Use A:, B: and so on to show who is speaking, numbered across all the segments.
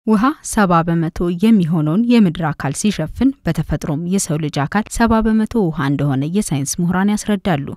A: ውሃ ሰባ በመቶ የሚሆነውን የምድር አካል ሲሸፍን በተፈጥሮም የሰው ልጅ አካል ሰባ በመቶ ውሃ እንደሆነ የሳይንስ ምሁራን ያስረዳሉ።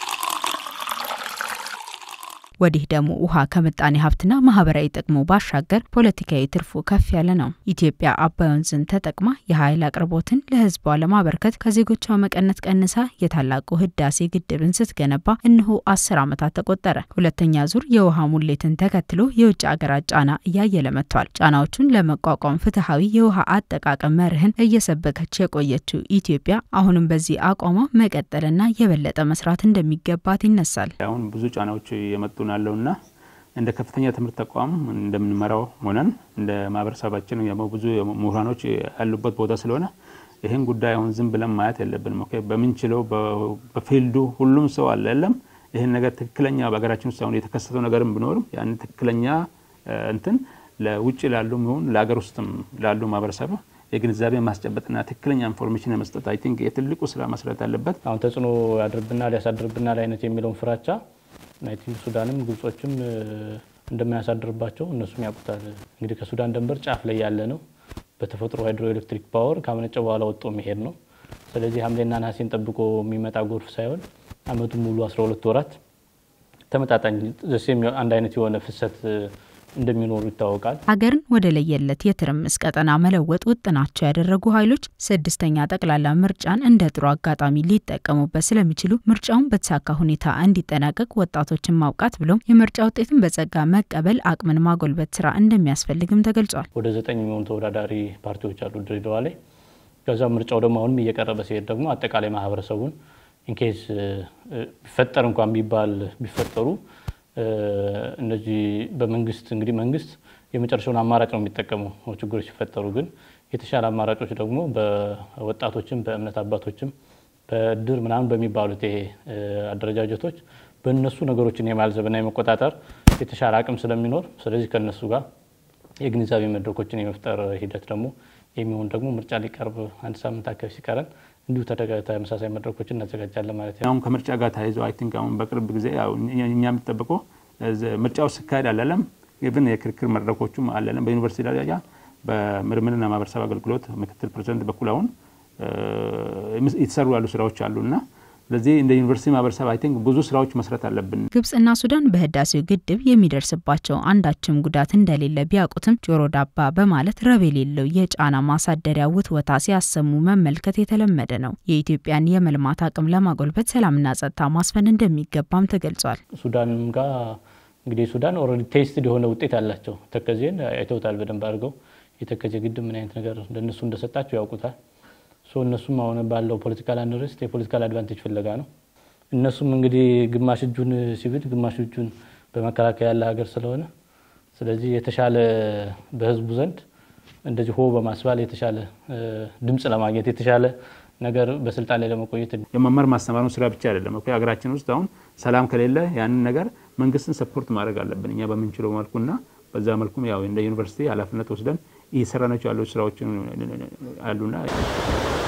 A: ወዲህ ደግሞ ውሃ ከምጣኔ ሀብትና ማህበራዊ ጥቅሙ ባሻገር ፖለቲካዊ ትርፉ ከፍ ያለ ነው። ኢትዮጵያ አባይ ወንዝን ተጠቅማ የኃይል አቅርቦትን ለሕዝቧ ለማበርከት ከዜጎቿ መቀነት ቀንሳ የታላቁ ህዳሴ ግድብን ስትገነባ እነሆ አስር ዓመታት ተቆጠረ። ሁለተኛ ዙር የውሃ ሙሌትን ተከትሎ የውጭ ሀገራት ጫና እያየለ መጥቷል። ጫናዎቹን ለመቋቋም ፍትሐዊ የውሃ አጠቃቀም መርህን እየሰበከች የቆየችው ኢትዮጵያ አሁንም በዚህ አቋሟ መቀጠልና የበለጠ መስራት እንደሚገባት ይነሳል።
B: አሁን ብዙ ጫናዎች የመጡ ናለውና እንደ ከፍተኛ ትምህርት ተቋም እንደምንመራው ሆነን እንደ ማህበረሰባችን ብዙ ምሁራኖች ያሉበት ቦታ ስለሆነ ይህን ጉዳይ አሁን ዝም ብለን ማየት የለብንም። ኦኬ በምንችለው በፊልዱ ሁሉም ሰው አለ የለም ይህን ነገር ትክክለኛ በሀገራችን ውስጥ አሁን የተከሰተው ነገርም ቢኖርም ያን ትክክለኛ እንትን ለውጭ ላሉ ይሁን ለሀገር ውስጥም ላሉ ማህበረሰብ የግንዛቤ ማስጨበጥና ትክክለኛ ኢንፎርሜሽን የመስጠት አይ ቲንክ የትልቁ ስራ መስራት አለበት።
C: አሁን ተጽዕኖ ያድርብናል ያሳድርብናል አይነት የሚለውን ፍራቻ ናይቲንግ ሱዳንም ግብጾችም እንደማያሳድርባቸው እነሱም ያውቁታል። እንግዲህ ከሱዳን ድንበር ጫፍ ላይ ያለ ነው። በተፈጥሮ ሃይድሮ ኤሌክትሪክ ፓወር ካመነጨ በኋላ ወጥቶ መሄድ ነው። ስለዚህ ሐምሌና ነሐሴን ጠብቆ የሚመጣ ጎርፍ ሳይሆን አመቱን ሙሉ 12 ወራት ተመጣጣኝ ዘሴም አንድ አይነት የሆነ ፍሰት እንደሚኖሩ ይታወቃል።
A: ሀገርን ወደ ለየለት የትርምስ ቀጠና መለወጥ ውጥናቸው ያደረጉ ኃይሎች ስድስተኛ ጠቅላላ ምርጫን እንደ ጥሩ አጋጣሚ ሊጠቀሙበት ስለሚችሉ ምርጫውን በተሳካ ሁኔታ እንዲጠናቀቅ ወጣቶችን ማብቃት ብሎም የምርጫ ውጤትን በጸጋ መቀበል አቅምን ማጎልበት ስራ እንደሚያስፈልግም ተገልጿል።
C: ወደ ዘጠኝ የሚሆኑ ተወዳዳሪ ፓርቲዎች አሉ ድሬዳዋ ላይ። ከዛ ምርጫው ደግሞ አሁንም እየቀረበ ሲሄድ ደግሞ አጠቃላይ ማህበረሰቡን ኢንኬስ ቢፈጠር እንኳን ቢባል ቢፈጠሩ እነዚህ በመንግስት እንግዲህ መንግስት የመጨረሻውን አማራጭ ነው የሚጠቀመው ችግሮች ሲፈጠሩ። ግን የተሻለ አማራጮች ደግሞ በወጣቶችም በእምነት አባቶችም በእድር ምናምን በሚባሉት ይሄ አደረጃጀቶች በእነሱ ነገሮችን የማልዘብና የመቆጣጠር የተሻለ አቅም ስለሚኖር ስለዚህ ከእነሱ ጋር የግንዛቤ መድረኮችን የመፍጠር ሂደት ደግሞ የሚሆን ደግሞ ምርጫ ሊቀርብ አንድ ሳምንት አካባቢ ሲቀረን እንዲሁ ተመሳሳይ መድረኮችን እናዘጋጃለን ማለት ነው።
B: አሁን ከምርጫ ጋር ተያይዞ አይ ቲንክ አሁን በቅርብ ጊዜ እኛ የሚጠብቀው ምርጫው ሲካሄድ አላለም ኢቭን የክርክር መድረኮቹም አላለም በዩኒቨርሲቲ ደረጃ በምርምርና ማህበረሰብ አገልግሎት ምክትል ፕሬዚደንት በኩል አሁን የተሰሩ ያሉ ስራዎች አሉና ስለዚህ እንደ ዩኒቨርሲቲ ማህበረሰብ አይ ቲንክ ብዙ ስራዎች መስራት አለብን።
A: ግብጽና ሱዳን በህዳሴው ግድብ የሚደርስባቸው አንዳችም ጉዳት እንደሌለ ቢያውቁትም ጆሮ ዳባ በማለት ረብ የሌለው የጫና ማሳደሪያ ውትወታ ሲያሰሙ መመልከት የተለመደ ነው። የኢትዮጵያን የመልማት አቅም ለማጎልበት ሰላምና ጸጥታ ማስፈን እንደሚገባም ተገልጿል።
C: ሱዳንም ጋር እንግዲህ ሱዳን ኦልሬዲ ቴስትድ የሆነ ውጤት አላቸው። ተከዜን አይተውታል በደንብ አድርገው። የተከዜ ግድብ ምን አይነት ነገር እንደነሱ እንደሰጣቸው ያውቁታል። እነሱም አሁን ባለው ፖለቲካል አንርስት የፖለቲካል አድቫንቴጅ ፍለጋ ነው። እነሱም እንግዲህ ግማሽ እጁን ሲብድ ግማሽ እጁን በመከላከያ ያለ ሀገር ስለሆነ ስለዚህ የተሻለ በህዝቡ ዘንድ እንደዚህ ሆ በማስባል የተሻለ ድምፅ ለማግኘት የተሻለ ነገር በስልጣን ላይ ለመቆየት
B: የመማር ማስተማሩን ስራ ብቻ አይደለም። ሀገራችን ውስጥ አሁን ሰላም ከሌለ ያንን ነገር መንግስትን ሰፖርት ማድረግ አለብን እኛ በምንችለው መልኩና በዛ መልኩም ያው እንደ ዩኒቨርሲቲ ኃላፊነት ወስደን እየሰራናቸው ያሉ ስራዎችን አሉና